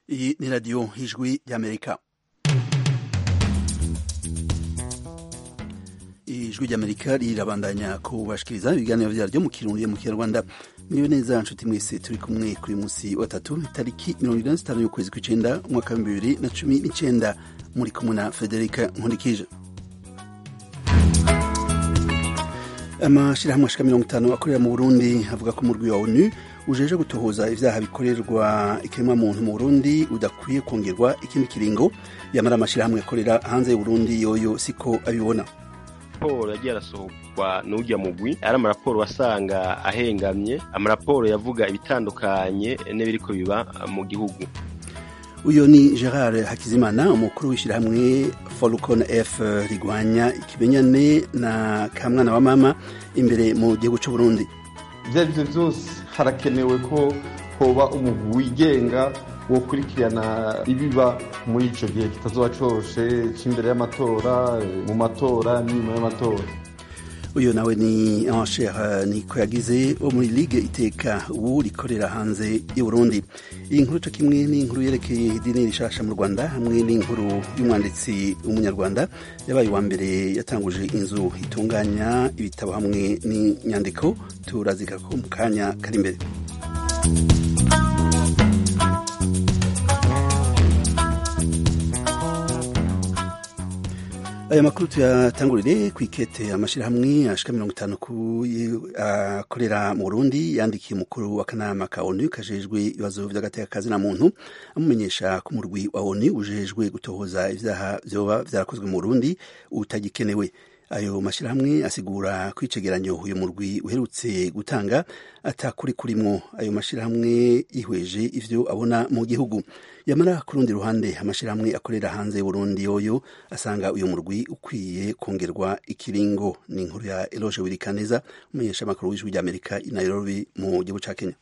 Iyi ni radiyo y'ijwi ry'amerika ijwi ry'amerika rirabandanya kubashikiriza ibiganiro byaryo mu kirundi mu kinyarwanda miriwe neza nshuti mwese turi kumwe kuri munsi wa tatu tariki mirongo irindwi n'itanu y'ukwezi kw'icyenda umwaka w'ibihumbi bibiri na cumi n'icyenda muri kumwe na federika nkurikije amashyirahamwe ashika mirongo itanu akorera mu burundi avuga ko murwi wa onu ujeje gutohoza ivyaha bikorerwa ikiremwamuntu mu burundi udakwiye kongerwa ikindi kiringo yamara amashyirahamwe akorera hanze y'uburundi yoyo siko abibona raporo yagiye arasohorwa n'ujya mugwi ari amaraporo wasanga ahengamye amaraporo yavuga ibitandukanye n'ibiriko biba mu gihugu uyu ni gerard hakizimana umukuru w'ishyirahamwe falcon f rigwanya ikimenyane na kamwana wa mama imbere mu gihugu cy'u burundi ibyo ari byo byose harakenewe ko hoba umugwi wigenga wokurikirana ibiba muri icyo gihe kitazuba cyose cy'imbere y'amatora mu matora n'inyuma y'amatora uyu nawe ni anshera niko yagize wo muri ligue iteka ubu rikorera hanze y'u Burundi iyi nkuru cyo kimwe n'inkuru yerekeye idini rishasha mu rwanda hamwe n'inkuru y'umwanditsi w'umunyarwanda yabaye uwa mbere yatanguje inzu itunganya ibitabo hamwe n'inyandiko turazika ko mu kanya kari imbere aya makuru tuyatangurire ku ikete amashyirahamwe ashika mirongo itanu akorera mu burundi yandikiye umukuru w'akanama ka onu kajejwe ibibazo by'agateka na muntu amumenyesha ko umurwi wa onu ujejwe gutohoza ibyaha byoba byarakozwe mu burundi utagikenewe ayo mashyirahamwe asigura ko icegeranyo uyu murwi uherutse gutanga atakuri kurimwo ayo mashyirahamwe yihweje ivyo abona mu gihugu yamara ku rundi ruhande amashyirahamwe akorera hanze y'uburundi yoyo asanga uyu murwi ukwiye kongerwa ikiringo ni inkuru ya eloge wirikaneza umumenyeshamakuru w'ijwi ry'amerika i nairobi mu gihugu ca kenya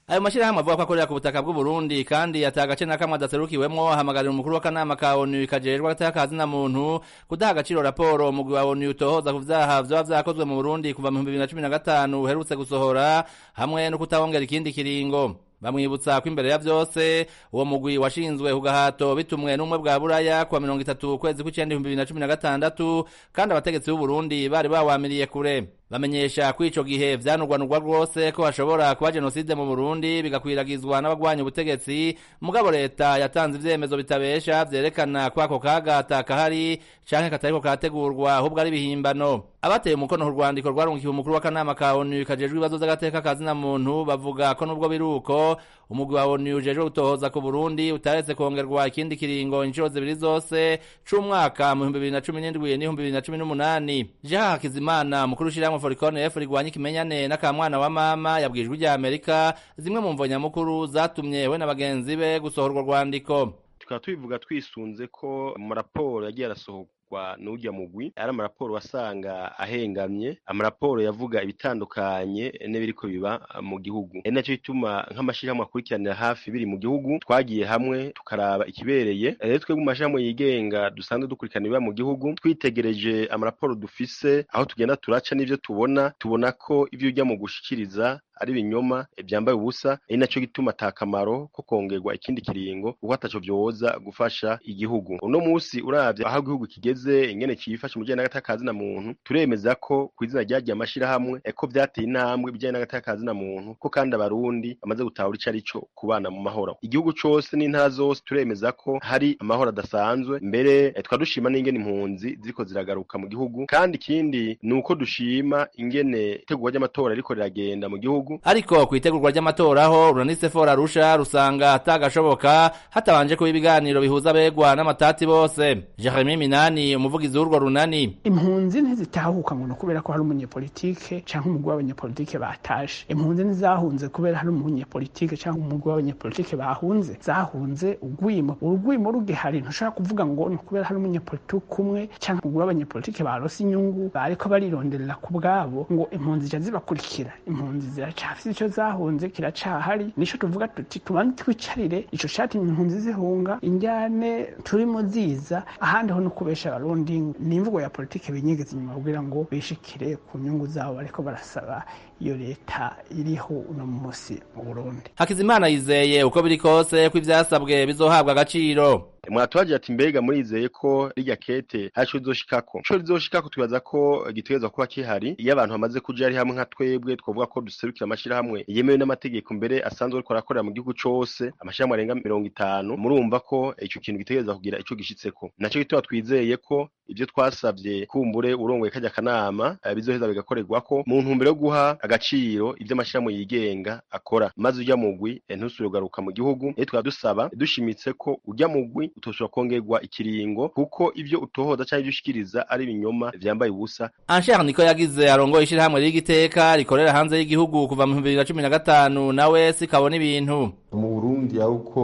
ayo mashyirahamwe avuga ko akorera ku butaka bw'u Burundi kandi ata agace na kamwe adaserukiwemwo ahamagarira umukuru w'akanama ka ONU kajejwe agatakazi na muntu kudaha agaciro raporo umugwi wa ONU utohoza ku vyaha vyoba vyakozwe mu Burundi kuva mu 2015 uherutse gusohora hamwe no kutawongera ikindi kiringo bamwibutsa ko imbere ya vyose uwo mugwi washinzwe kugahato bitumwe n'umwe bwa buraya kuwa mirongo itatu ukwezi kw'icenda ibihumbi bibiri na cumi na gatandatu kandi abategetsi b'uburundi bari bawamiriye kure bamenyesha ko ico gihe vyanurwanurwa rwose ko hashobora kuba jenoside mu burundi bigakwiragizwa n'abagwanya ubutegetsi mugabo leta yatanze ivyemezo bitabesha vyerekana ko ako kagata kahari canke katariko kategurwa ahubwo ari bihimbano abateye umukono ku rwandiko rwarungikiye umukuru w'akanama ka onu kajejwe ibibazo vy'agateka kazina muntu bavuga ko n'ubwo biruko umugwi wa onu ujejwe gutohoza ku burundi utaretse kongerwa ikindi kiringo inshuro zibiri zose c'umwaka mu bihumbi bibiri na cumi n'indwi n'ibihumbi bibiri na cumi n'umunani jeha hakizimana umukuru w'ishirahamwe forikone efu rigwanya ikimenyane n'akamwana wa mama yabwijwe rya amerika zimwe mu mvo nyamukuru zatumye we na bagenzi be gusohorwa rwandiko tukaba tubivuga twisunze ko mu raporo yagiye arasohoka kwa n'ujya mugwi ari amaraporo wasanga ahengamye amaraporo yavuga ibitandukanye n'ibiriko biba mu gihugu ari nacyo bituma nk'amashyirahamwe akurikiranira hafi biri mu gihugu twagiye hamwe tukaraba ikibereye rero twebwe mu mashyirahamwe yigenga dusanzwe dukurikirana ibiba mu gihugu twitegereje amaraporo dufise aho tugenda turaca n'ivyo tubona tubona ko ivyo ujya mu gushikiriza ari ibinyoma byambaye ubusa ari nacyo gituma ata kamaro ko kongerwa ikindi kiringo kuko ataco vyoza gufasha igihugu uno musi uravye aho igihugu kigeze kigeze ingene cifashe mu bijanye n'agatakazi na muntu turemeza ko ku izina ryagiye amashirahamwe eko vyateye intambwe ibijanye n'agatakazi na muntu ko kandi abarundi bamaze gutahura ico arico kubana mu mahoro igihugu cose n'intara zose turemeza ko hari amahoro adasanzwe mbere tukaba dushima n'ingene impunzi ziriko ziragaruka mu gihugu kandi ikindi ni uko dushima ingene itegurwa ry'amatora ririko riragenda mu gihugu ariko ku itegurwa ry'amatora aho ruranisefo rarusha rusanga atagashoboka hatabanje kuba ibiganiro bihuza abegwa n'amatati bose jeremy minani umuvugizi w'urwo runani impunzi ntizitahuka ngo kubera ko hari umunyepolitike canke umugwi w'abanyepolitike batashe impunzi ntizahunze kubera hari umunyepolitike canke umugwi w'abanyepolitike bahunze zahunze urwimo urugwimo rugihari ntushobora kuvuga ngo ni ukubera hari umunyepolitike umwe canke umugwi w'abanyepolitike barose inyungu bariko barironderera ku bwabo ngo impunzi ca zibakurikira impunzi ziracafise ico zahunze kiracahari nico tuvuga tuti tubanze twicarire ico catumye impunzi zihunga injyane turimo ziza ahandi ho nukubesha abarundi ni imvugo ya politiki binyegeza inyuma kugira ngo bishikire ku nyungu zabo bariko barasaba iyo leta iriho uno munsi mu burundi hakizimana yizeye uko biri kose ko ivyasabwe bizohabwa agaciro mwatubagira ati mbega murizeye ko rijya kete hacu rizoshikako co rizoshikako twibaza ko gitegerezwa kuba kihari iyo abantu bamaze kuja ari hamwe nka twebwe twavuga ko duserukira amashirahamwe yemewe n'amategeko mbere asanzwe ariko arakorera mu gihugu cose amashirahamwe arenga mirongo itanu murumva ko ico kintu gitegereza kugira ico gishitseko naco gituma twizeye ko ivyo twasavye kumbure urongoye kajya kanama eh, bizoheza bigakorerwako mu ntumbero yo guha agaciro ivyo amashirahamwe yigenga akora maze ujya mugwi eh, ntusubire kugaruka mu gihugu eh, tukaba dusaba dushimitse ko ujya mugwi utoshobora kongerwa ikiringo kuko ivyo utohoza canke ivyo ushikiriza ari ibinyoma vyambaye ubusa Anshar niko yagize arongoye ishirahamwe ry'igiteka rikorera hanze y'igihugu kuva mu 2015 nawe sikabona ibintu mu burundi aho uko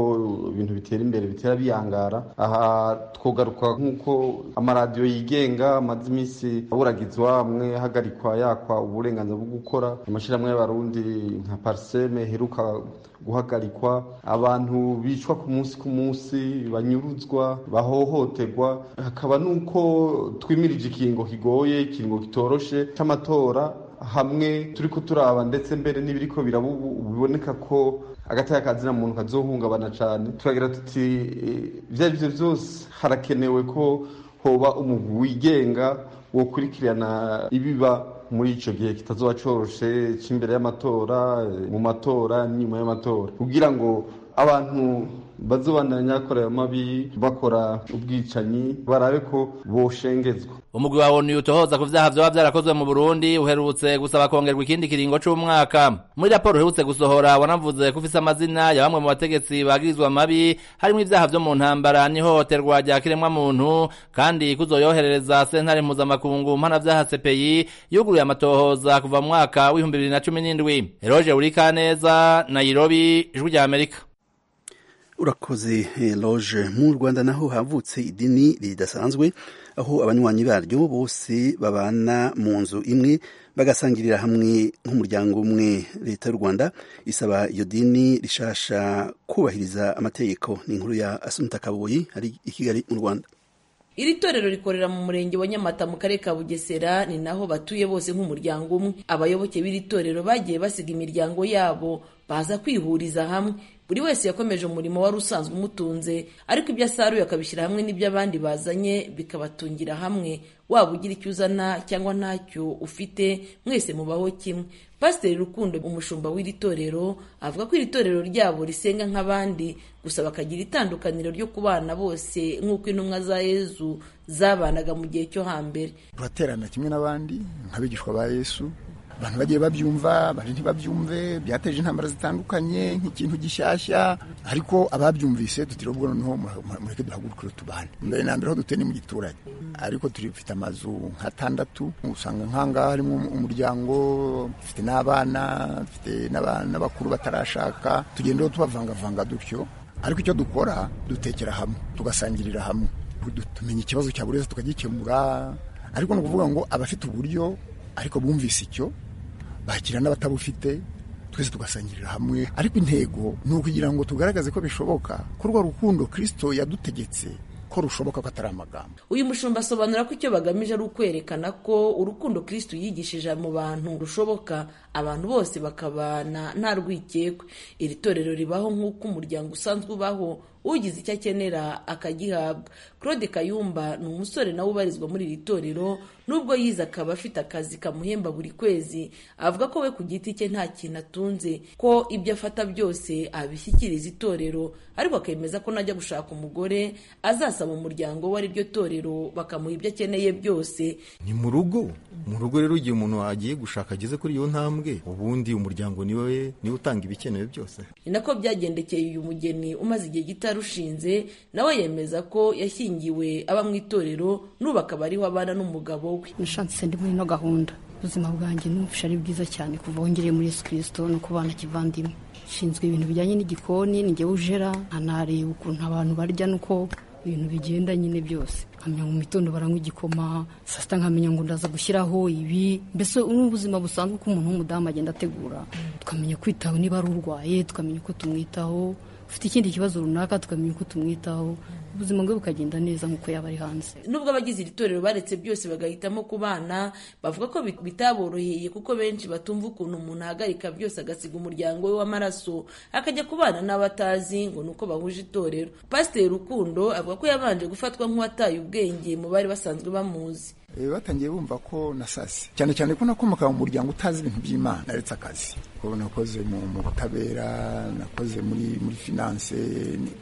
ibintu bitera imbere bitera biyangara aha twogaruka nk'uko amaradiyo yigenga amaze iminsi aburagizwa amwe ahagarikwa yakwa uburenganzira bwo gukora amashyirahamwe y'abarundi nka pariseme heruka guhagarikwa abantu bicwa ku munsi ku munsi banyuruzwa bahohoterwa hakaba n'uko twimirije ikiringo kigoye ikiringo kitoroshe cy'amatora hamwe turi kuturaba ndetse mbere n'ibiriko biboneka ko agataya kazina muntu kazohungabana cyane turagira tuti ibyo ari byo byose harakenewe ko hoba umugwi wigenga wokurikirana ibiba muri icyo gihe kitazoba coroshe cy'imbere y'amatora mu matora n'inyuma y'amatora kugira ngo abantu bazobandanya bakora ayo mabi bakora ubwicanyi barabe ko boshengezwa umugwi wa ONU utohoza ku vyaha vyoba vyarakozwe mu Burundi uherutse gusaba kongerwa ikindi kiringo c'umwaka muri raporo uherutse gusohora wanavuze ko ufise amazina ya bamwe mu bategetsi bagirizwa mabi harimo ivyaha vyo mu ntambara n'ihohoterwa rya kiremwa muntu kandi kuzoyoherereza sentare mpuzamakungu mpana vyaha CPI yuguruye amatohoza kuva mu mwaka w'ibihumbi bibiri na cumi n'indwi Roger Urikaneza Nairobi Ijwi rya Amerika urakoze eh, loge mu rwanda naho havutse idini ridasanzwe aho abanywanyi baryo bose babana mu nzu imwe bagasangirira hamwe nk'umuryango umwe leta y'u rwanda isaba iyo dini rishasha kubahiriza amategeko ni inkuru ya asumta kaboyi ari i kigali mu rwanda iri torero rikorera mu murenge wa nyamata mu karere ka bugesera ni naho batuye bose nk'umuryango umwe abayoboke b'iri torero bagiye basiga imiryango yabo baza kwihuriza hamwe buri wese yakomeje umurimo wari usanzwe umutunze ariko ibyo asaruye akabishyira hamwe n'ibyo abandi bazanye bikabatungira hamwe waba ugira icyo uzana cyangwa ntacyo ufite mwese mubaho kimwe pasiteri rukundo umushumba w'iri torero avuga ko iri torero ryabo risenga nk'abandi gusa bakagira itandukaniro ryo kubana bose nk'uko intumwa za yezu zabanaga mu gihe cyo hambere turaterana kimwe n'abandi nk'abigishwa ba yesu abantu bagiye babyumva bari ntibabyumve byateje intambara zitandukanye nk'ikintu gishyashya ariko ababyumvise tutiriwe ubwo noneho mureke duhagurukire tubane mbere na mbere aho dutuye ni mu giturage ariko turifite amazu nk'atandatu usanga nk'ahangaha harimo umuryango dufite n'abana dufite n'abakuru batarashaka tugenda tubavangavanga dutyo ariko icyo dukora dutekera hamwe tugasangirira hamwe tumenya ikibazo cya buri wese tukagikemura ariko ni ukuvuga ngo abafite uburyo ariko bumvise icyo bakira n'abatabufite twese tugasangirira hamwe ariko intego ni ukugira ngo tugaragaze ko bishoboka ko urwo rukundo kirisito yadutegetse ko rushoboka ko atari amagambo uyu mushumba asobanura ko icyo bagamije ari ukwerekana ko urukundo kristo yigishije mu bantu rushoboka abantu bose bakabana nta rwikekwe iri torero ribaho nk'uko umuryango usanzwe ubaho ugize icyo akenera akagihabwa claude kayumba ni umusore nawe ubarizwa muri iri torero nubwo yize akaba afite akazi kamuhemba buri kwezi avuga ko we ku giti cye nta kintu atunze ko ibyo afata byose abishyikiriza itorero ariko akemeza ko najya gushaka umugore azasaba umuryango we ari ryo torero bakamuha ibyo akeneye byose ni mu rugo mu rugo rero igihe umuntu agiye gushaka ageze kuri iyo ntambwe ubundi umuryango niwe niwe utanga ibikenewe byose ni nako byagendekeye uyu mugeni umaze igihe gito arushinze nawe yemeza ko yashyingiwe aba mu itorero n'ubu akaba ariho abana n'umugabo we nashatse ndi muri ino gahunda ubuzima bwanjye n'ubufasha ari bwiza cyane kuva wongereye muri yesu kirisito no kubana kivandimwe nshinzwe ibintu bijyanye n'igikoni ngewe ujera nkanareba ukuntu abantu barya n'uko ibintu bigenda nyine byose nkamenya mu mitondo baranywa igikoma saa sita nkamenya ngo ndaza gushyiraho ibi mbese ubuzima busanzwe uko umuntu w'umudamu agenda ategura tukamenya kwitaho niba ari urwaye tukamenya uko tumwitaho ufite ikindi kibazo runaka tukamenya uko tumwitaho ubuzima bwe bukagenda neza nk'uko yaba ari hanze nubwo abagize iri torero baretse byose bagahitamo ku bana bavuga ko bi- bitaboroheye kuko benshi batumva ukuntu umuntu ahagarika byose agasiga umuryango we w'amaraso akajya kubana n'abatazi ngo ni uko bahuje itorero pasiteri rukundo avuga ko yabanje gufatwa nk'uwataye ubwenge mu bari basanzwe bamuzi Eh, batangiye bumva ko nasase cyane cyane ko nakomoka mu muryango utazi ibintu by'imana naretse akazi ko nakoze mu mu butabera nakoze muri muri finance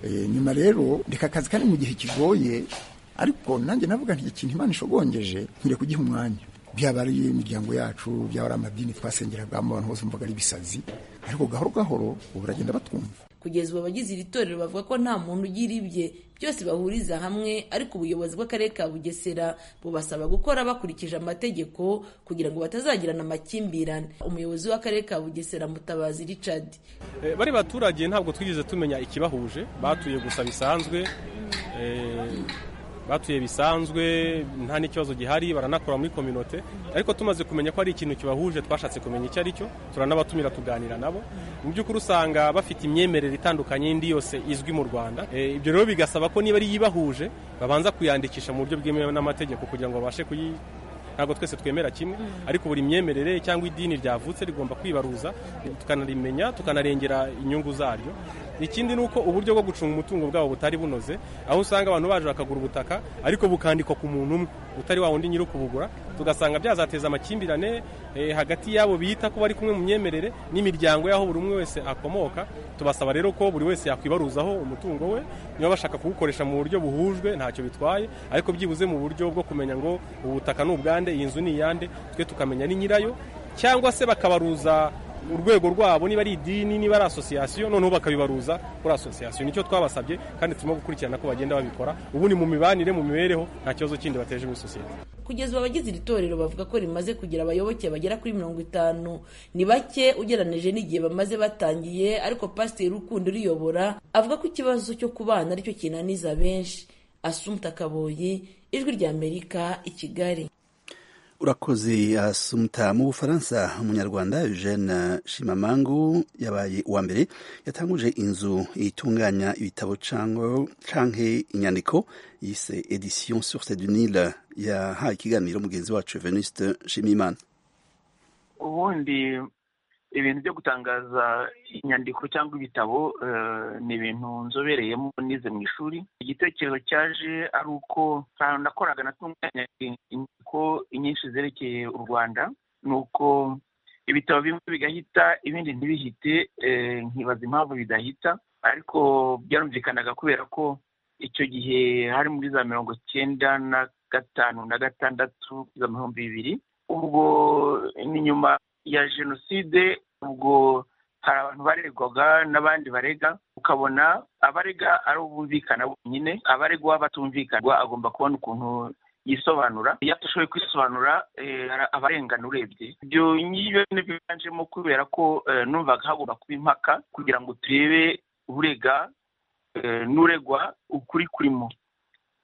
eh, nyuma rero reka akazi kandi mu gihe kigoye ariko nanjye navuga nti ikintu imana ishogongeje nkire kugiha umwanya byaba ari imiryango yacu byaba ari amadini twasengeragamo abantu bose mvuga ari ibisazi ariko gahoro gahoro ubu baragenda batwumva kugeza ubu abagize iri torero bavuga ko nta muntu ugira ibye byose bahuriza hamwe ariko ubuyobozi bw'akarere ka bugesera bubasaba gukora bakurikije amategeko kugira ngo batazagirana amakimbirane umuyobozi w'akarere ka bugesera mutabazi richard Eh, bari baturage ntabwo twigeze tumenya ikibahuje batuye gusa bisanzwe eh, batuye bisanzwe nta n'ikibazo gihari baranakora muri kominote ariko tumaze kumenya ko ari ikintu kibahuje twashatse kumenya icyo ari cyo turanabatumira tuganira nabo mu by'ukuri usanga bafite imyemerere itandukanye y'indi yose izwi mu rwanda Eh, ibyo rero bigasaba ko niba ari yibahuje babanza kuyandikisha mu buryo bwemewe n'amategeko kugira ngo babashe kuyi ntabwo twese twemera kimwe ariko buri myemerere cyangwa idini ryavutse rigomba kwibaruza tukanarimenya tukanarengera inyungu zaryo ikindi ni uko uburyo bwo gucunga umutungo bwabo butari bunoze aho usanga abantu baje bakagura ubutaka ariko bukandikwa ku muntu umwe utari wa wundi nyiri kubugura tugasanga byazateza amakimbirane eh, hagati y'abo bita ko bari kumwe mu myemerere n'imiryango y'aho buri umwe wese akomoka tubasaba rero ko buri wese yakwibaruzaho umutungo we niba bashaka kuwukoresha mu buryo buhujwe ntacyo bitwaye ariko byibuze mu buryo bwo kumenya ngo ubutaka ni ubwande iyi nzu ni iyande twe tukamenya ni nyirayo cyangwa se bakabaruza urwego rwabo niba ari idini niba ari asosiyasiyo noneho bakabibaruza kuri asosiyasiyo nicyo twabasabye kandi turimo gukurikirana ko bagenda babikora ubu ni mu mibanire mu mibereho nta kibazo kindi bateje muri sosiyete kugeza ubu abagize iri torero bavuga ko rimaze kugira abayoboke bagera kuri mirongo itanu ni bake ugereranije n'igihe bamaze batangiye ariko pasiteri rukundo uriyobora avuga ko ikibazo cyo kubana aricyo kinaniza benshi asumta kaboyi ijwi ry'amerika i kigali urakoze asumta mu bufaransa umunyarwanda eugene shimamangu yabaye uwa mbere yatanguje inzu itunganya ibitabo cango- canke inyandiko yise edition source du nil yahaye ikiganiro mugenzi wacu venuste nshimiyimana ubundi ibintu byo gutangaza inyandiko cyangwa ibitabo eh, ni ibintu nzobereyemo nize mu ishuri igitekerezo cyaje ari uko ahantu nakoraga natunganya inyandiko nyinshi zerekeye u rwanda ni uko ibitabo bimwe bigahita ibindi ntibihite eh, nkibaza impamvu bidahita ariko byarumvikanaga kubera ko icyo gihe hari muri za mirongo cyenda na gatanu na gatandatu za bihumbi bibiri ubwo ni nyuma ya jenoside ubwo hari abantu baregwaga n'abandi barega ukabona abarega ari ubumvikana bonyine abaregwa batumvikanwa agomba kubona ukuntu yisobanura iyo atashoboye kwisobanura eh, ara- aba arengana urebye ibyo ngibyo ni byo byiganjemo kubera ko eh, numvaga hagomba kuba impaka kugira ngo turebe urega eh, n'uregwa ukuri kurimo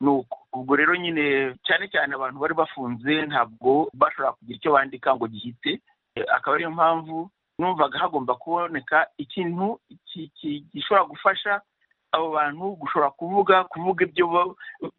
nuko ubwo rero nyine cyane cyane abantu bari bafunze ntabwo bashobora kugira icyo bandika ngo gihite Eh, akaba ariyo mpamvu numvaga hagomba kuboneka ikintu ki- ki- gishobora gufasha abo bantu gushobora kuvuga kuvuga ibyo ba-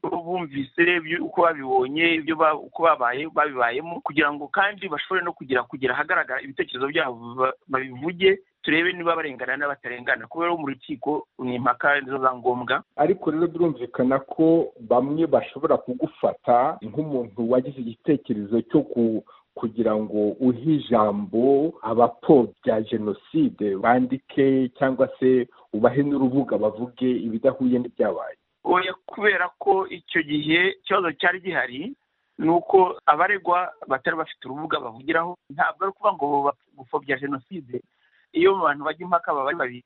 bumvise ibyo- uko babibonye ibyo ba- uko babaye babibayemo kugira ngo kandi bashobore no kugira kugira ahagaragara ibitekerezo byabo ba- babivuge turebe niba barengana n'abatarengana kubera ko mu rukiko ni impaka nizo za ngombwa ariko rero birumvikana ko bamwe bashobora kugufata nk'umuntu wagize igitekerezo cyo ku kugira ngo uhe ijambo abapfobya jenoside bandike cyangwa se ubahe n'urubuga bavuge ibidahuye n'ibyabaye oya kubera ko icyo gihe ikibazo cyari gihari ni uko abaregwa batari bafite urubuga bavugiraho ntabwo ari ukuvuga ngo gupfobya jenoside iyo mu bantu bajya impaka baba ari babiri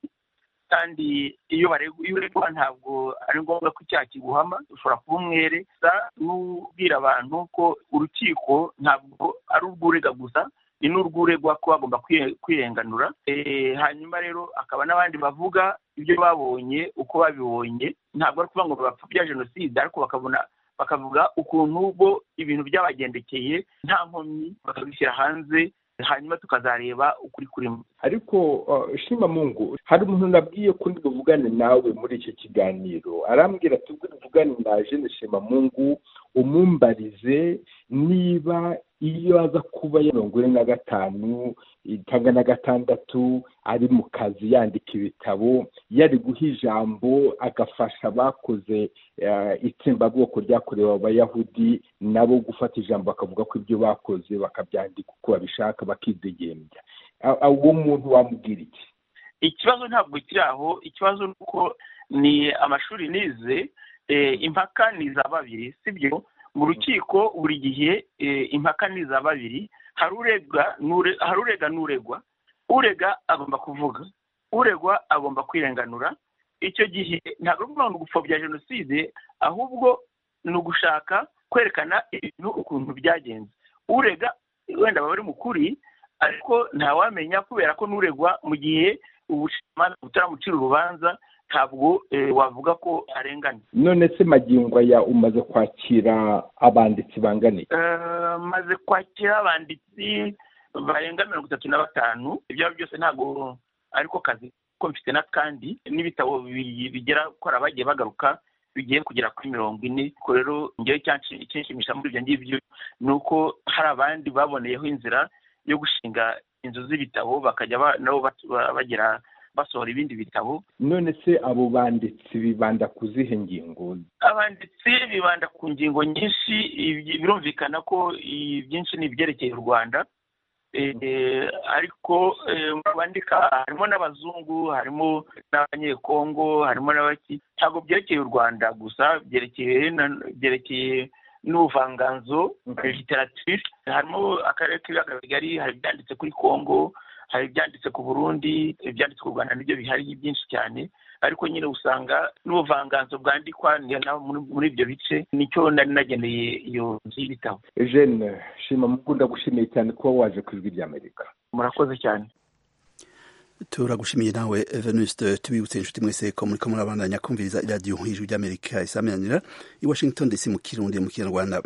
kandi iyo baregwa iyo uregwa ntabwo ari ngombwa ko icyaha kiguhama ushobora kuba umwere gusa n'ubwira abantu ko urukiko ntabwo ari urw'urega gusa ni n'urw'uregwa ko bagomba kwiye- kwirenganura Eh, hanyuma rero akaba n'abandi bavuga ibyo babonye uko babibonye ntabwo ari ukuvuga ngo bapfobya jenoside ariko bakabona bakavuga ukuntu bo ibintu byabagendekeye nta nkomyi bakabishyira hanze hanyuma tukazareba ukuri kurimo ariko uh, shima mungu hari umuntu nabwiye ko ndi buvugane nawe muri icyo kiganiro arambwira tubwire uvuge mugani nda jene shebamungu umumbarize niba iyo aza kuba ya mirongo ine na gatanu cyangwa na gatandatu ari mu kazi yandika ibitabo yari guha ijambo agafasha abakoze itsembabwoko ryakorewe abayahudi nabo gufata ijambo bakavuga ko ibyo bakoze bakabyandika uko babishaka bakidegembya uwo muntu wamubwira iki ikibazo ntabwo kiri aho ikibazo ni uko ni amashuri nize impaka ni iza babiri sibyo mu rukiko buri gihe impaka ni iza babiri hari urega n'uregwa urega agomba kuvuga uregwa agomba kwirenganura icyo gihe ntabwo ari ukuvuga ngo gupfobya jenoside ahubwo ni ugushaka kwerekana ibintu ukuntu byagenze urega wenda aba ari mukuri ariko ntawamenya kubera ko n'uregwa mu gihe ubucamanza utaramucira urubanza ntabwo wavuga ko arengana none se magingo aya umaze kwakira abanditsi bangana iki maze kwakira abanditsi barenga mirongo itatu na batanu ibyo ari byo byose ntabwo ariko kazi ko mfite n'akandi n'ibitabo bigera kora abagiye bagaruka bigiye kugera kuri mirongo ine ko rero ngewe ikinshimisha muri ibyo ngibyo ni uko hari abandi baboneyeho inzira yo gushinga inzu z'ibitabo bakajya nabo bagira basohora ibindi bitabo none se abo banditsi bibanda ku zihe ngingo abanditsi bibanda ku ngingo nyinshi birumvikana ko byinshi ni ibyerekeye u rwanda ariko mu bandika harimo n'abazungu harimo n'abanyekongo harimo n'abaki ntabwo byerekeye u rwanda gusa byerekeye byerekeye n'ubuvanganzo literature harimo akarere k'ibiyaga bigari hari ibyanditse kuri kongo hari ibyanditse ku burundi ibyanditse ku rwanda nibyo bihari byinshi cyane ariko nyine usanga n'ubuvanganzo bwandikwa muri ibyo bice nicyo nari nageneye iyo nzu y'ibitabo jene shima mukunda gushimiye cyane kuba waje ku ijwi ry'amerika murakoze cyane turagushimiye nawe venuste tubibutse inshuti mwese ko muri ko murabandanya kumviriza iradiyo ijwi ry'amerika isamiranira i washington dc mu kirundi mu kinyarwanda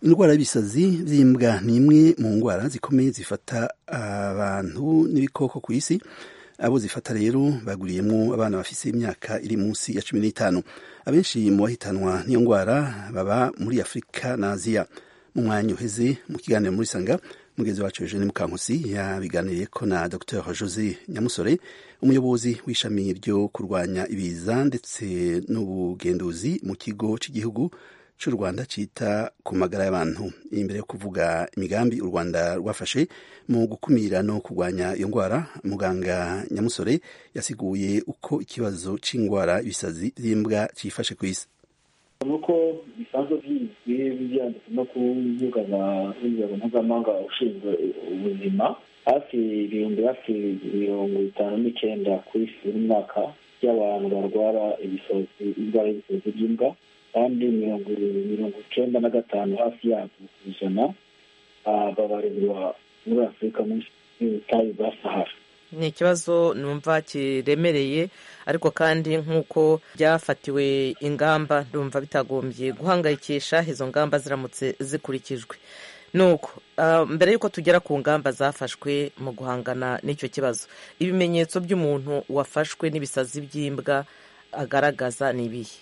indwara y'ibisazi by'imbwa ni imwe mu ndwara zikomeye zifata abantu n'ibikoko ku isi abo zifata rero baguriyemo abana bafise imyaka iri munsi ya cumi n'itanu abenshi mu bahitanwa n'iyo ndwara baba muri afurika na aziya mu mwanya uheze mu kiganiro muri sanga mugenzi wacu eugene mukankusi yabiganiriye ko na dr jose nyamusore umuyobozi w'ishami ryo kurwanya ibiza ndetse n'ubugenduzi mu kigo cy'igihugu cy'u rwanda cyita ku magara y'abantu imbere yo kuvuga imigambi u rwanda rwafashe mu gukumira no kurwanya iyo ndwara muganga nyamusore yasiguye uko ikibazo cy'indwara ibisazi by'imbwa cyifashe ku isi nuko bisanzwe bizwi byanditse no ku mbuga z'urwego mpuzamahanga ushinzwe ubuzima hafi ibihumbi hafi mirongo itanu n'icyenda ku isi buri mwaka by'abantu barwara ibisazi indwara y'ibisazi by'imbwa kandi mirongo mirongo icyenda na gatanu hafi yabyo ku ijana babarirwa muri afurika munsi y'ubutayu bwa sahara ni ikibazo numva kiremereye ariko kandi nk'uko byafatiwe ingamba ndumva bitagombye guhangayikisha izo ngamba ziramutse zikurikijwe nuko mbere y'uko tugera ku ngamba zafashwe mu guhangana n'icyo kibazo ibimenyetso by'umuntu wafashwe n'ibisazi by'imbwa agaragaza ni ibihe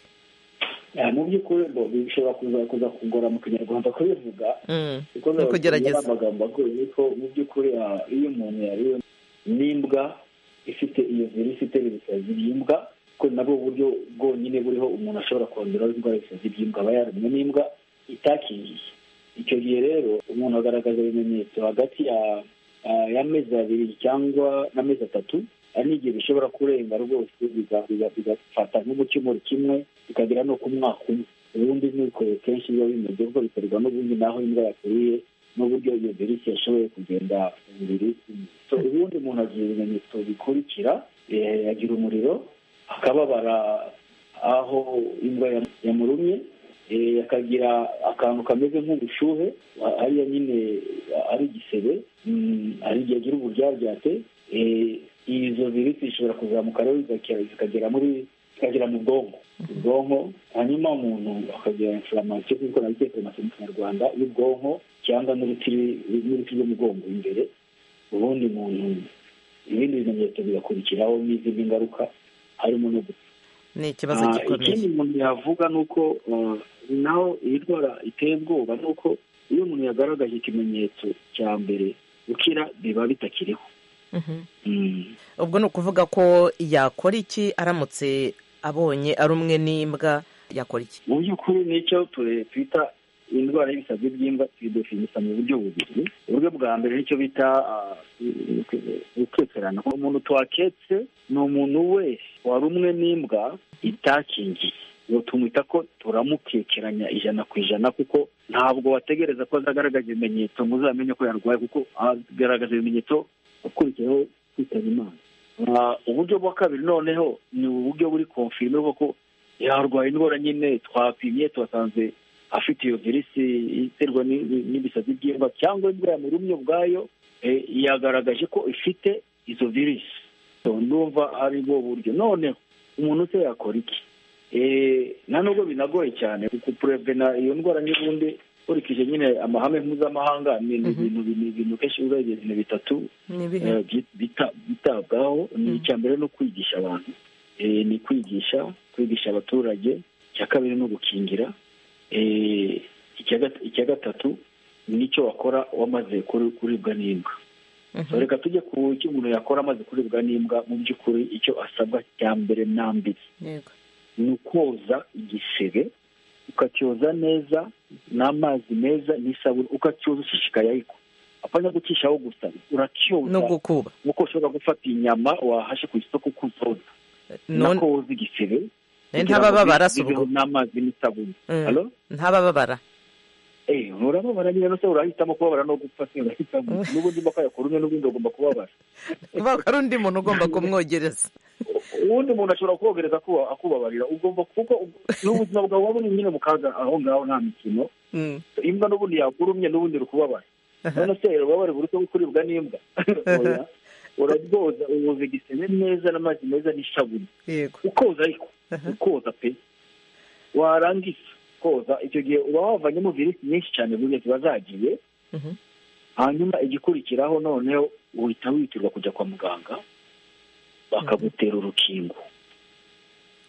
mu by'ukuri bishobora kuza kugora mu kinyarwanda kubivuga ni ukugerageza amagambo agoye ko mu by'ukuri iyo umuntu yariwe n'imbwa ifite iyo virusi itera ibisazi by'imbwa ko nabwo buryo bwonyine buriho umuntu ashobora kongeraho indwara y'ibisazi by'imbwa aba yarumwe n'imbwa itakingiye icyo gihe rero umuntu agaragaza ibimenyetso hagati y'amezi abiri cyangwa n'amezi atatu hari n'igihe bishobora kurenga rwose bigafata nk'umukemuro kimwe bikagera no ku mwaka umwe ubundi nuko kenshi biba bimeze kuko biterwa n'ubundi n'aho imbwa yakuriye n'uburyo iyo virusi yashoboye kugenda umubiri ubundi umuntu agira ibimenyetso bikurikira agira umuriro akababara aho imbwa yamurumye akagira akantu kameze nk'ubushuhe hariya nyine ari igisebe hari igihe agira uburyaryate izo virusi zishobora kuzamuka rero zikagera muri zikagera mu bwonko ubwonko hanyuma umuntu akagira inflamasiyo kuko nabyo inflamasiyo mu kinyarwanda y'ubwonko cyangwa n'uruti rw'umugongo imbere ubundi umuntu ibindi bimenyetso bigakurikiraho n'izindi ngaruka harimo no gupfa ni ikibazo gikomeye ikindi umuntu yavuga ni uko naho iyi ndwara iteye ubwoba ni uko iyo umuntu yagaragaje ikimenyetso cya mbere gukira biba bitakiriho ubwo ni ukuvuga ko yakora iki aramutse abonye ari umwe n'imbwa yakora iki mu by'ukuri nicyo twita indwara y'ibisazi by'imbwa tuyidefinisha mu buryo bubiri uburyo bwa mbere nicyo bita gukekerana umuntu twaketse ni umuntu wese wari umwe n'imbwa itakingiye ubu tumwita ko turamukekeranya ijana ku ijana kuko ntabwo wategereza ko azagaragaza ibimenyetso muzamenye ko yarwaye kuko agaragaza ibimenyetso ukurikiyeho kwitaba imana uburyo bwa kabiri noneho ni uburyo buri konfirime bwo ko yarwaye indwara nyine twapimye tubasanze afite iyo virusi iterwa n'ibisazi by'imbwa cyangwa indwara yamurumye ubwayo yagaragaje ko ifite izo virusi ndumva ari bwo buryo noneho umuntu se yakora iki nta nubwo binagoye cyane kurevena iyo ndwara n'ubundi nkurikije nyine amahame mpuzamahanga ni ibintu kenshi urebye ibintu bitatu bitabwaho ni icya mbere no kwigisha abantu ni kwigisha kwigisha abaturage icya kabiri no gukingira icya gatatu nicyo wakora wamaze kuribwa n'imbwa reka tujye ku icyo umuntu yakora amaze kuribwa n'imbwa mu by'ukuri icyo asabwa cya mbere n'ambere ni ukoza igisebe ukacyoza neza n'amazi meza n'isabune ukacyoza ushishikaye ariko apfanya gucishaho gusa urakyoza nk'uko ushobora gufata inyama wahashe ku isoko kuzoza nakoza igisebe ntabababara si ubwo n'amazi n'isabune ntabababara urababara nyine se urahitamo kubabara no gupfa se urahitamo n'ubundi mba yakora umwe n'ubundi agomba kubabara kubera ari undi muntu ugomba kumwogereza uwundi muntu ashobora kogereza akubabarira ugomba kuko n'ubuzima bwawe waba uri nyine mu kaga aho ngaho nta mikino imbwa n'ubundi yakurumye n'ubundi uri kubabara none se urababara buri uko kuribwa n'imbwa urabwoza uwoza igisebe neza n'amazi meza n'isabune ukoza ariko ukoza pe warangiza koza icyo gihe uba wavanyemo virusi nyinshi cyane buri gihe ziba zagiye hanyuma igikurikiraho noneho uhita witirwa kujya kwa muganga bakagutera urukingo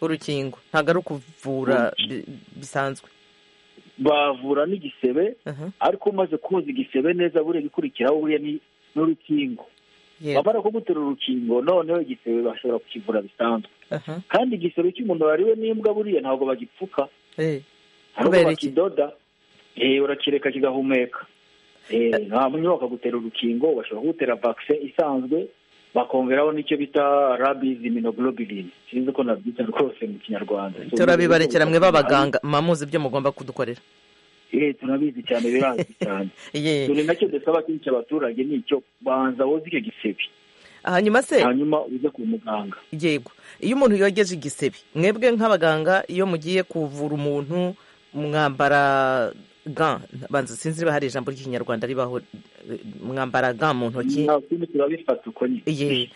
urukingo ntabwo ari ukuvura bisanzwe bavura n'igisebe ariko umaze koza igisebe neza buriya igikurikiraho buriya ni n'urukingo bamara kugutera urukingo noneho igisebe bashobora kukivura bisanzwe kandi igisebe cy'umuntu wariwe n'imbwa buriya ntabwo bagipfuka kubera bakidoda urakireka kigahumeka hanyuma bakagutera urukingo bashobora kugutera vakise isanzwe bakongeraho n'icyo bita rabizi minoglobirini sinzi ko nabyita rwose mu kinyarwanda turabibarekera mwe b'abaganga mwamuzi ibyo mugomba kudukorera eee turabizi cyane birazwi cyane dore nacyo dusaba kenshi abaturage ni icyo banza woze icyo gisebe hanyuma se hanyuma uze ku muganga yego iyo umuntu yogeje igisebe mwebwe nk'abaganga iyo mugiye kuvura umuntu mwambara ga banza sinzi niba hari ijambo ry'ikinyarwanda ribaho mwambara ga mu ntoki turabifata uko nyine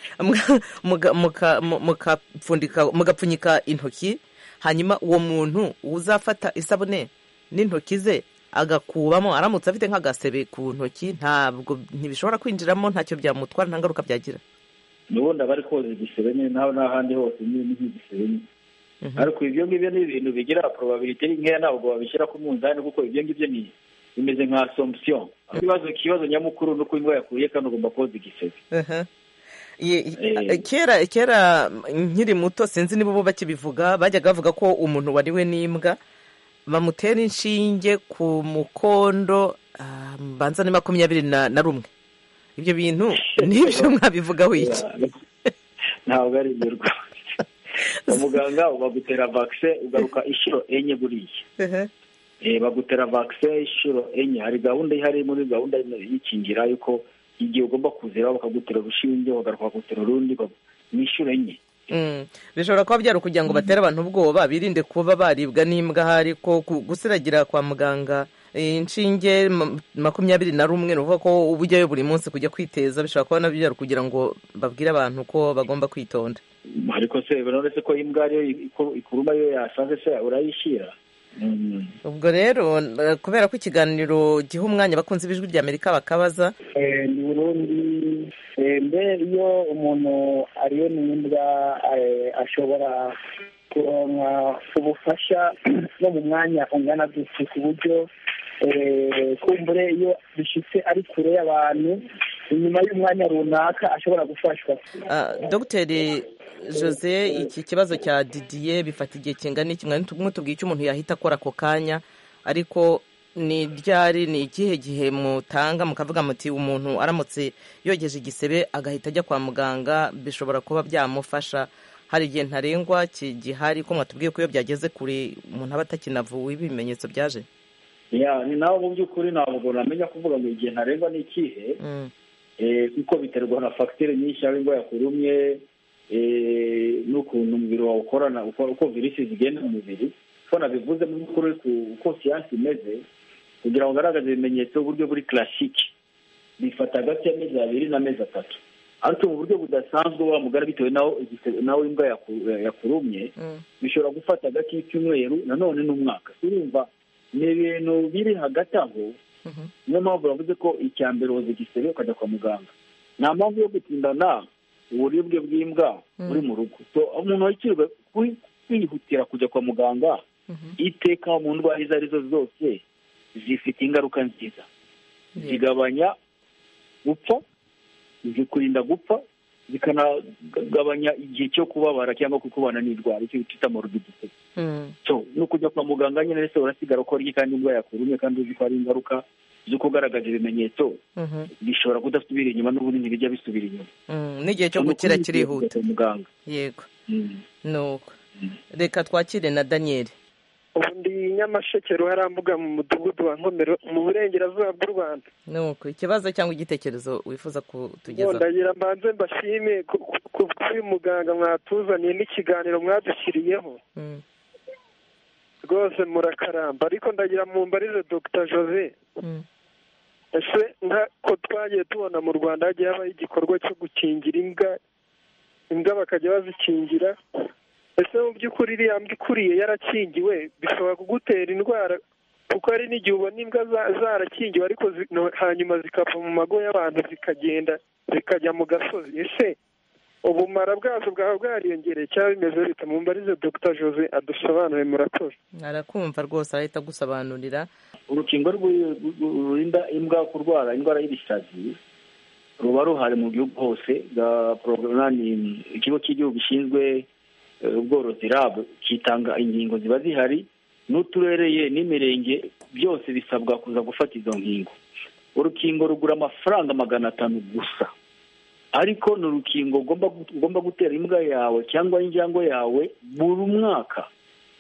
mugapfunyika intoki hanyuma uwo muntu uzafata isabune n'intoki ze agakubamo aramutse afite nk'agasebe ku ntoki ntabwo ntibishobora kwinjiramo ntacyo byamutwara nta ngaruka byagira nubundi aba ari koza igisebe nyine nawe n'ahandi hose nyine nk'igisebe nyine ariko ibyo ngibyo ni ibintu bigira porobabilite nkeya ntabwo babishyira ku munzani kuko ibyo ngibyo ni bimeze nka asomisiyo ikibazo ikibazo nyamukuru ni uko imbwa yakuye kandi ugomba koza igisebe kera kera nkiri muto sinzi niba ubu bakibivuga bajyaga bavuga ko umuntu wariwe n'imbwa bamutera inshinge ku mukondo mbanza ni makumyabiri na rumwe ibyo bintu n'ibyo mwabivugaho iki ntabwo ari ibyo rwose umuganga bagutera vakise ugaruka inshuro enye buriya bagutera vakise inshuro enye hari gahunda ihari muri gahunda yikingira yuko igihe ugomba kuzira bakagutera urushinge bagaruka bakagutera urundi ni inshuro enye bishobora kuba byari ukugira ngo batere abantu ubwoba birinde kuba baribwa n'imbwa ahari ko gusiragira kwa muganga inshinge makumyabiri na rumwe ni ukuvuga ko ubujyayo buri munsi kujya kwiteza bishobora kuba nabyo byari kugira ngo babwire abantu ko bagomba kwitonda ariko se urabona ko imbwa ariyo ikuruma iyo yasanze se urayishyira ubwo rero kubera ko ikiganiro giha umwanya abakunzi b'ijwi rya amerika bakabaza ni burundi mbe iyo umuntu ariyo n'imbwa ashobora kuronka ubufasha no mu mwanya ungana gutya ku buryo kumbure iyo bishyitse ari kure y'abantu inyuma y'umwanya runaka ashobora gufashwa dogiteri jose iki kibazo cya didiye bifata igihe kingana iki mwatubwiye icyo umuntu yahita akora ako kanya ariko ni ryari ni ikihe gihe mutanga mukavuga muti umuntu aramutse yogeje igisebe agahita ajya kwa muganga bishobora kuba byamufasha hari igihe ntarengwa gihari ko mwatubwiye ko iyo byageze kure umuntu aba atakinavuwe ibimenyetso byaje ni nawe mu by'ukuri ntabwo namenya kuvuga ngo igihe ntarengwa ni ikihe kuko biterwa na fagitire nyinshi aho indwara yakurumye n'ukuntu umubiri wawe ukorana uko virisi zigenda mu mubiri ko nabivuze mu by'ukuri uko siyansi imeze kugira ngo ugaragaze ibimenyetso uburyo buri karasike bifata hagati y'amezi abiri n'amezi atatu ariko mu buryo budasanzwe wa mugari bitewe nawe imbwa yakurumye bishobora gufata hagati y'icyumweru nanone n'umwaka urumva ni ibintu biri hagati aho niyo mpamvu bavuze ko icya mbere woza igisebe ukajya kwa muganga nta mpamvu yo gutindana uburibwe bw'imbwa buri mu rugo umuntu wakirwa kwihutira kujya kwa muganga iteka mu ndwara izo arizo zose zifite ingaruka nziza zigabanya gupfa zikurinda gupfa zikanagabanya igihe cyo kubabara cyangwa kukubana n'indwara icyo twita morbidite so ni ukujya kwa muganga nyine rero urasigara uko rye kandi indwara yakurumye kandi uzi ko hari ingaruka zo kugaragaza ibimenyetso bishobora kudasubira inyuma n'ubundi bijya bisubira inyuma n'igihe cyo gukira kirihuta muganga yego nuko reka twakire na daniyeli ubundi nyamasheke ruharambuga mu mudugudu wa nkomero mu burengerazuba bw'u rwanda nuko ikibazo cyangwa igitekerezo wifuza kutugezaho ndagira mbanze mbashime kuri muganga mwatuzaniye n'ikiganiro mwadushyiriyeho rwose murakaramba ariko ndagira mumbarize dr jose ese nk'uko twagiye tubona mu rwanda hagiye habaho igikorwa cyo gukingira imbwa imbwa bakajya bazikingira ese mu by'ukuri iriya mbwa ikuriye yarakingiwe bishobora kugutera indwara kuko hari n'igihe ubona imbwa zarakingiwe ariko hanyuma zikava mu mago y'abantu zikagenda zikajya mu gasozi ese ubumara bwazo bwaba bwariyongereye cyangwa bimeze bita mumbarize dr jose adusobanure murakoze arakumva rwose arahita agusobanurira urukingo rurinda imbwa kurwara indwara y'ibishazi ruba ruhari mu gihugu hose ikigo cy'igihugu gishinzwe ubworozi rabu kitanga ingingo ziba zihari n'uturereye n'imirenge byose bisabwa kuza gufata izo ngingo urukingo rugura amafaranga magana atanu gusa ariko ni urukingo ugomba gutera imbwa yawe cyangwa injangwe yawe buri mwaka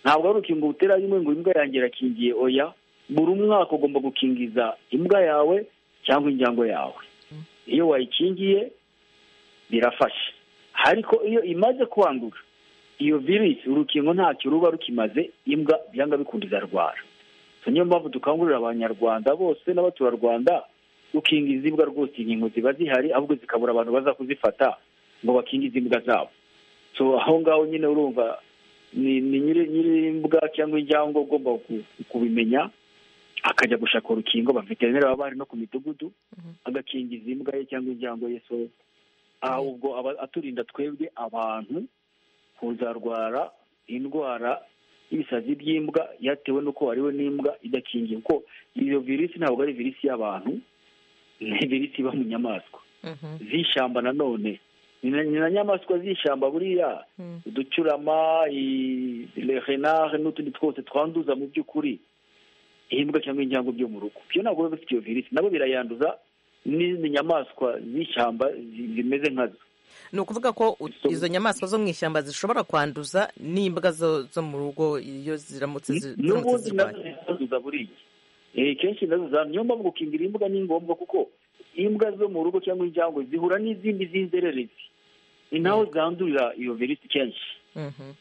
ntabwo ari urukingo utera rimwe ngo imbwa yanjye irakingiye oya buri mwaka ugomba gukingiza imbwa yawe cyangwa injangwe yawe iyo wayikingiye birafasha ariko iyo imaze kwandura iyo virusi urukingo ntacyo ruba rukimaze imbwa byanga bikunda izarwara niyo mpamvu dukangurira abanyarwanda bose n'abaturarwanda gukingiza imbwa rwose inkingo ziba zihari ahubwo zikabura abantu baza kuzifata ngo bakingize imbwa zabo so aho ngaho nyine urumva ni nyir'imbwa cyangwa injangwe ugomba kubimenya akajya gushaka urukingo baveterineri baba bari no ku midugudu agakingiza imbwa ye cyangwa injangwe ye so ahubwo aturinda twebwe abantu kuzarwara indwara y'ibisazi by'imbwa yatewe n'uko wariwe n'imbwa idakingiye kuko iyo virusi ntabwo ari virusi y'abantu ni virisi iba mu nyamaswa z'ishyamba nanone ni na nyamaswa z'ishyamba buriya uducurama renari n'utundi twose twanduza mu by'ukuri imbwa cyangwa injangwe byo mu rugo byo ntabwo biba bifite iyo virisi nabo birayanduza n'izindi nyamaswa z'ishyamba zimeze nkazo ni ukuvuga ko izo nyamaswa zo mu ishyamba zishobora kwanduza n'imbwa zo mu rugo iyo ziramutse n'ubundi nazo ziranduza buriya kenshi nazo za niyo mpamvu gukingira imbwa ni ngombwa kuko imbwa zo mu rugo cyangwa injangwe zihura n'izindi z'inzererezi ni naho zandurira iyo virusi kenshi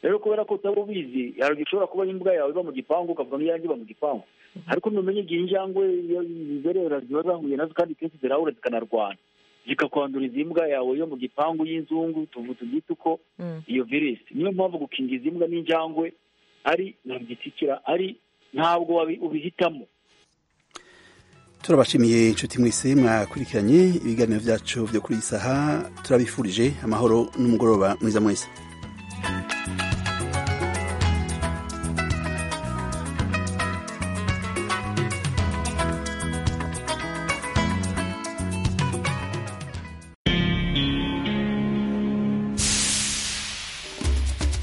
rero kubera ko utaba ubizi hari ushobora kuba imbwa yawe iba mu gipangu ukavuga ngo iyanjye iba mu gipangu ariko ntumenye igihe injangwe iyo zizerera ziba zahuye nazo kandi kenshi zirahura zikanarwana zikakwanduriza imbwa yawe yo mu gipangu y'inzungu tuvuze ubyita uko iyo virusi niyo mpamvu gukingiza imbwa n'injangwe ari ntabwo ari ntabwo ubihitamo turabashimiye inshuti mwese mwakurikiranye ibiganiro byacu byo kuri iyi saha turabifurije amahoro n'umugoroba mwiza mwese